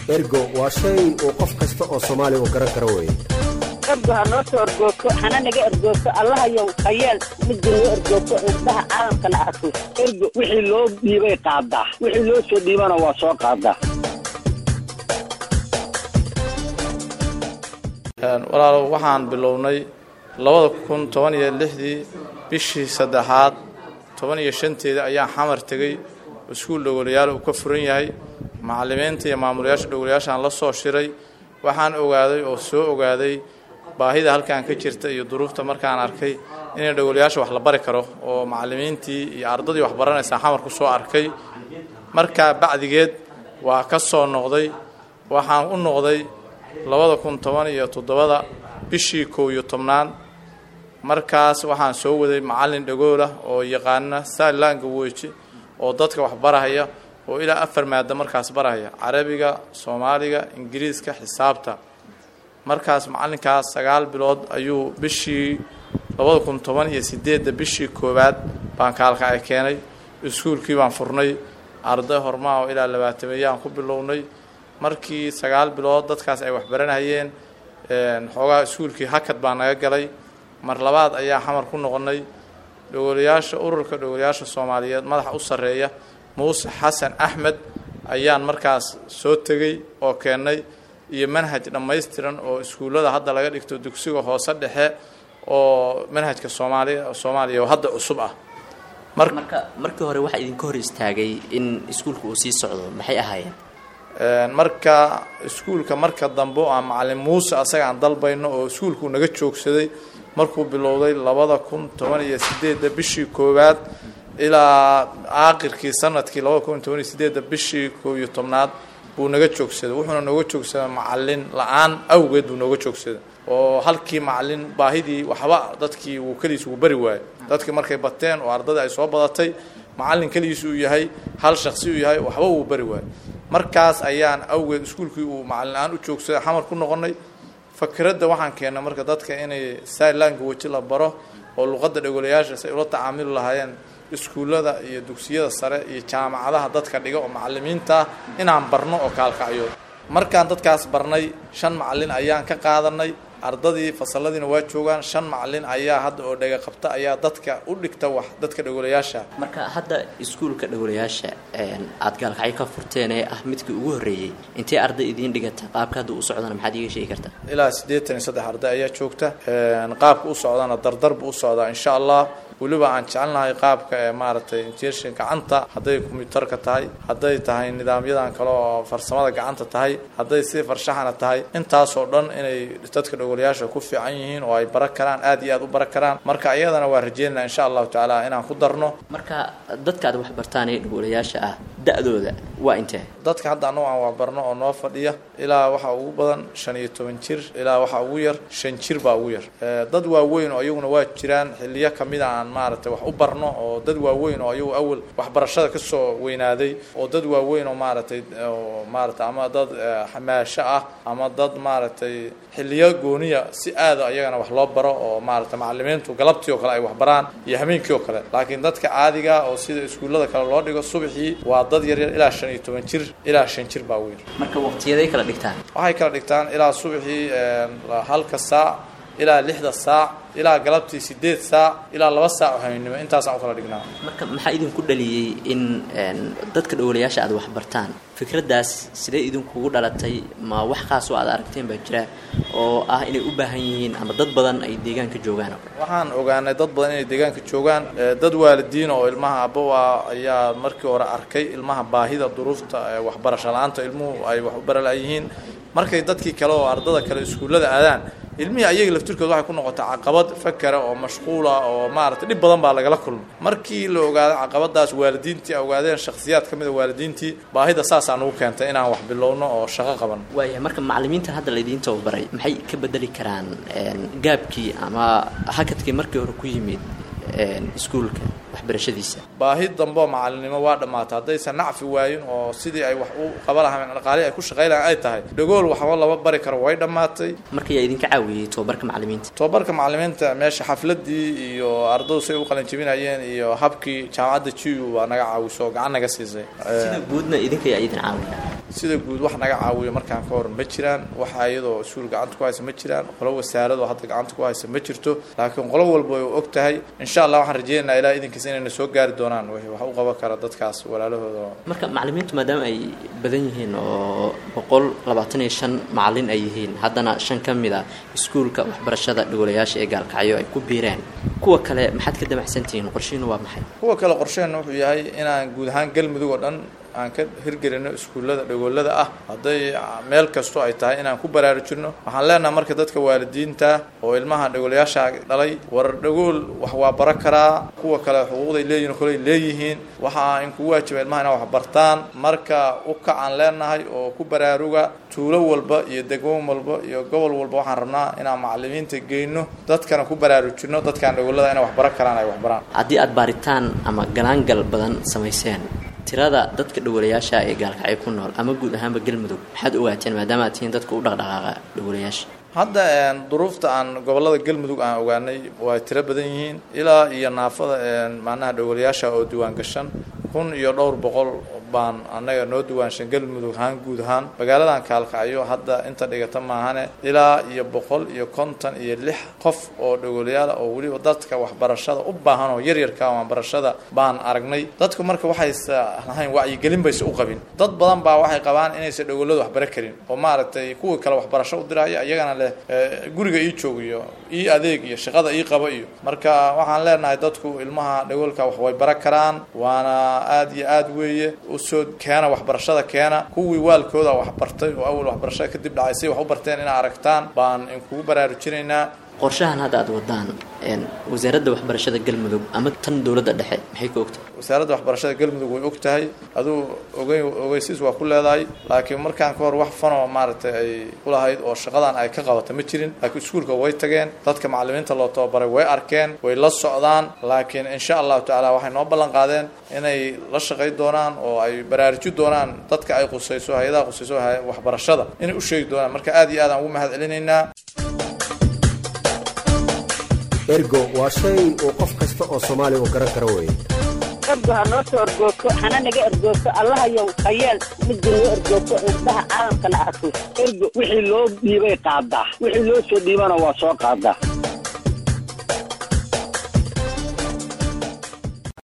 ergo waa shay uu qof kasta oo soomaali uu garan karo weeye ergo ha noo soo ergoogto hana naga ergoogto allahayow hayeel midda noo ergoogto indhaha caalamkana arko ergo wixii loo dhiibay qaadaa wixii loo soo dhiibana waa soo qaadaa walaalow waxaan bilownay labada kun toban iyo lixdii bishii saddexaad toban iyo shanteeda ayaan xamar tegey iskuul dhowolayaal uu ka furan yahay macallimiinta iyo maamulayaasha dhowolayaashaan la soo shiray waxaan ogaaday oo soo ogaaday baahida halkan ka jirta iyo duruufta markaan arkay inay dhowolayaasha wax la bari karo oo macallimiintii iyo ardadii wax baranaysaa xamar ku soo arkay markaa bacdigeed waa ka soo noqday waxaan u noqday labada kun toban iyo toddobada bishii kow iyo tobnaad markaas waxaan soo waday macallin dhagoolah oo yaqaana saalaanga weji oo dadka wax barahaya oo ilaa afar maado markaas barahaya carabiga soomaaliga ingiriiska xisaabta markaas macallinkaas sagaal bilood ayuu bishii labada kun toban iyo sideedda bishii koowaad baan kaalkacay keenay iskuulkii baan furnay arday hormaa oo ilaa labaatameeyaan ku bilownay markii sagaal bilood dadkaas ay waxbaranayeen xoogaa iskuulkii hakad baa naga galay mar labaad ayaa xamar ku noqonnay dhowolayaasha ururka dhowolayaasha soomaaliyeed madaxa u sarreeya muuse xasan axmed ayaan markaas soo tegey oo keennay iyo manhaj dhammaystiran oo iskuullada hadda laga dhigto dugsiga hoose dhexe oo manhajka soomaaliya soomaaliya oo hadda cusub ah marka markii hore waxaa idinka hor istaagay in iskuulka uu sii socdo maxay ahaayeen marka iskuulka marka dambe oo aan macallin muuse asaga aan dalbayno oo iskuulkuu naga joogsaday markuu bilowday labada kun toban iyo sideedda bishii koowaad ilaa aakhirkii sanadkii labada kun toban iyo sideedda bishii koob iyo tobnaad buu naga joogsaday wuxuuna nooga joogsaday macallin la-aan awgeed buu nooga joogsaday oo halkii macallin baahidii waxba dadkii wuu keligiis ugu bari waayey dadkii markay bateen oo ardadii ay soo badatay macallin keligiis uu yahay hal shaksi uu yahay waxba uu bari waayey markaas ayaan awgeed iskuulkii uu macallin la-aan u joogsaday xamar ku noqonnay fakradda waxaan keennay marka dadka inay saalaanka weji la baro oo luqadda dhegolayaasha si ay ula tacaamuli lahaayeen iskuullada iyo dugsiyada sare iyo jaamacadaha dadka dhiga oo macallimiinta ah inaan barno oo kaalkacyo markaan dadkaas barnay shan macallin ayaan ka qaadanay ardadii fasaladiina waa joogaan shan macallin ayaa hadda oo dhega qabta ayaa dadka u dhigta wax dadka dhegolayaasha marka hadda iskuulka dhowlayaasha aad gaalkacyo ka furteen ee ah midkii ugu horreeyey intee arday idiin dhigata qaabka hadda u socdana maxaad iiga sheegi kartaa ilaa siddeetan iyo saddex arday ayaa joogta qaabka u socdana dardar buu u socdaa insha allah weliba aan jecelnahay qaabka ee maaragtay injineershin gacanta hadday kombiyuutarka tahay hadday tahay nidaamyadan kale oo farsamada gacanta tahay hadday si farshaxana tahay intaasoo dhan inay dadka dhogolayaasha ku fiican yihiin oo ay bara karaan aad iyo aad u bara karaan marka iyadana waa rajeynaa insha allahu tacaala inaan ku darno marka dadka aad wax bartaan ee dhogolayaasha ah da-dooda waa intee dadka hadda annagu aan waxbarno oo noo fadhiya ilaa waxaa ugu badan shan iyo toban jir ilaa waxaa ugu yar shan jir baa ugu yar dad waaweyn oo iyaguna waa jiraan xiliyo kamid a aan maaragtay wax u barno oo dad waaweyn oo iyagu awal waxbarashada ka soo weynaaday oo dad waaweyn oo maaragtay oo maaragtay ama dad xamaasho ah ama dad maaragtay xiliyo gooniya si aada ayagana wax loo baro oo maaragtay macallimiintu galabtii oo kale ay wax baraan iyo hameenkii oo kale laakiin dadka caadiga oo sida iskuullada kale loo dhigo subaxii waa dad yaryar ilaa shan iyo toban jir ilaa shan jir baa weyn marka waqtiyaday kala dhigtaan waxay kala dhigtaan ilaa subaxii halka saac ilaa lixda saac ilaa galabtii sideed saac ilaa laba saac oo habeennimo intaasaan u kala dhignaa marka maxaa idinku dhaliyey in dadka dhowlayaasha aad wax bartaan fikraddaas sidee idinkugu dhalatay ma wax khaas oo aad aragteen baa jira oo ah inay u baahan yihiin ama dad badan ay deegaanka joogaan waxaan ogaanay dad badan inay deegaanka joogaan dad waalidiin oo ilmaha abowa ayaa markii hore arkay ilmaha baahida duruufta waxbarasho la-aanta ilmuhu ay wax u baralayihiin markay dadkii kale oo ardada kale iskuullada aadaan ilmihii ayaga laftirkooda waxay ku noqotay caqabad fakera oo mashquula oo maaragtay dhib badan baa lagala kulmay markii la ogaaday caqabadaas waalidiintii a ogaadeen shakhsiyaad ka mid a waalidiintii baahida saasaa nugu keentay inaan wax bilowno oo shaqo qaban waaya marka macallimiintan hadda laydiin tababaray maxay ka bedeli karaan gaabkii ama hakadkii markii hore ku yimid iskuulka waxbarashadiisa baahi dambe oo macalinimo waa dhammaatay haddaysan nacfi waayin oo sidii ay wax u qaba lahayn dhaqaalihi ay ku shaqay lahayn ay tahay dhagool waxba laba bari karo way dhammaatay marka yaa idinka caawiyey tobabarka macallimiinta tobabarka macallimiinta meesha xafladii iyo ardadu say u qalanjebinayeen iyo habkii jaamacadda jiu baa naga caawiso gacan naga siisay sida guudna idinka yaa idin caawiya sida guud wax naga caawiyo markaan ka hor ma jiraan waxa iyadoo iskuul gacanta ku haysa ma jiraan qolo wasaarado hadda gacanta ku haysa ma jirto laakiin qolo walba way og tahay insha allah waxaan rajeynaynaa ilaa idinkiis inayna soo gaari doonaan wixii wax u qaban kara dadkaas walaalahooda marka macalimiintu maadaama ay badan yihiin oo boqol labaatan iyo shan macalin ay yihiin haddana shan ka mid a iskuulka waxbarashada dhogolayaasha ee gaalkacyo ay ku biireen kuwa kale maxaad ka damacsantihiin qorshihiinu waa maxay kuwa kale qorsheenna wuxuu yahay inaan guud ahaan galmudug oo dhan aan ka hirgelino iskuullada dhagoolada ah hadday meel kastoo ay tahay inaan ku baraarujino waxaan leenaha marka dadka waalidiinta oo ilmaha dhagoolayaasha dhalay war dhagool wax waa bara karaa kuwa kale xuquuqday leeyihin koley leeyihiin waxaa in kugu waajiba ilmaha inaa wax bartaan marka u kacaan leenahay oo ku baraaruga tuulo walba iyo degmo walba iyo gobol walba waxaan rabnaa inaan macalimiinta geyno dadkana ku baraarujino dadkaan dhagoolada inay wax bara karaan ay wax baraan haddii aad baaritaan ama galaangal badan samayseen tirada dadka dhowolayaasha ee gaalkacyo ku nool ama guud ahaanba galmudug maxaad ogaateen maadaama aad tihiin dadka u dhaqdhaqaaqa dhowolayaasha hadda duruufta aan gobolada galmudug aan ogaanay way tiro badan yihiin ilaa iyo naafada macnaha dhowolayaasha oo diwaan gashan kun iyo dhowr boqol baan annaga noo diwaanshan galmudug ahaan guud ahaan magaaladan kaalkacyo hadda inta dhigata maahane ilaa iyo boqol iyo konton iyo lix qof oo dhogolayaala oo weliba dadka waxbarashada u baahan oo yaryarka waxbarashada baan aragnay dadku marka waxaysa lahayn wacyigelin bayse u qabin dad badan baa waxay qabaan inaysan dhogoladu waxbara karin oo maaragtay kuwii kale waxbarasho u diraya iyagana leh guriga ii joog iyo ii adeeg iyo shaqada ii qabo iyo marka waxaan leenahay dadku ilmaha dhagoolka wax way bara karaan waana aada iyo aada weeye usoo keena waxbarashada keena kuwii waalkooda waxbartay oo awal waxbarashada kadib dhacay say wax u barteen inaa aragtaan baan inkugu baraarujinaynaa qorshahan hadda aad wadaan wasaaradda waxbarashada galmudug ama tan dowladda dhexe maxay ka ogtahay wasaaradda waxbarashada galmudug way og tahay aduu ogey ogeysiis waa ku leedahay laakiin markaan ka hor wax fanoo maaragtay ay ku lahayd oo shaqadan ay ka qabata ma jirin laakiin iskuulka way tageen dadka macalimiinta loo tababaray way arkeen way la socdaan laakiin insha allahu tacaala waxay noo ballan qaadeen inay la shaqay doonaan oo ay baraaruji doonaan dadka ay qusayso hay-adaha qusayso waxbarashada inay u sheegi doonaan marka aad iyo aad aan ugu mahad celinaynaa ergo waa shay uu qof kasta oo soomaali uu garan karo weeye ergo ha noo soo ergoogto hana naga ergoogto allahayow hayeel midda noo ergoogto indhaha caalamkana arko ergo wixii loo dhiibay qaadaa wixii loo soo dhiibana waa soo qaadaa